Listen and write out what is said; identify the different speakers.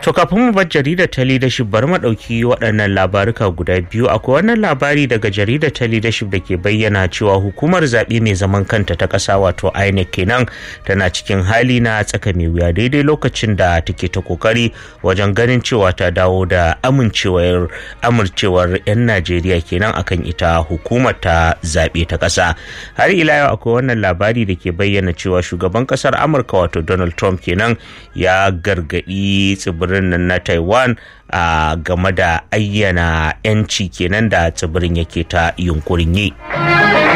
Speaker 1: To kafin mu bar jaridar ta leadership bari mu ɗauki waɗannan labaruka guda biyu akwai wannan labari daga jaridar ta leadership da ke bayyana cewa hukumar zaɓe mai zaman kanta ta ƙasa wato INEC kenan tana cikin hali na tsaka mai wuya daidai lokacin da take ta kokari wajen ganin cewa ta dawo da amincewar amincewar 'yan Najeriya kenan akan ita hukumar ta zaɓe ta ƙasa. Har ila yau akwai wannan labari da ke bayyana cewa shugaban ƙasar Amurka wato Donald Trump kenan ya gargaɗi tsibirin nan na Taiwan a game da ayyana 'yanci kenan da tsibirin yake ta yunkurin yi.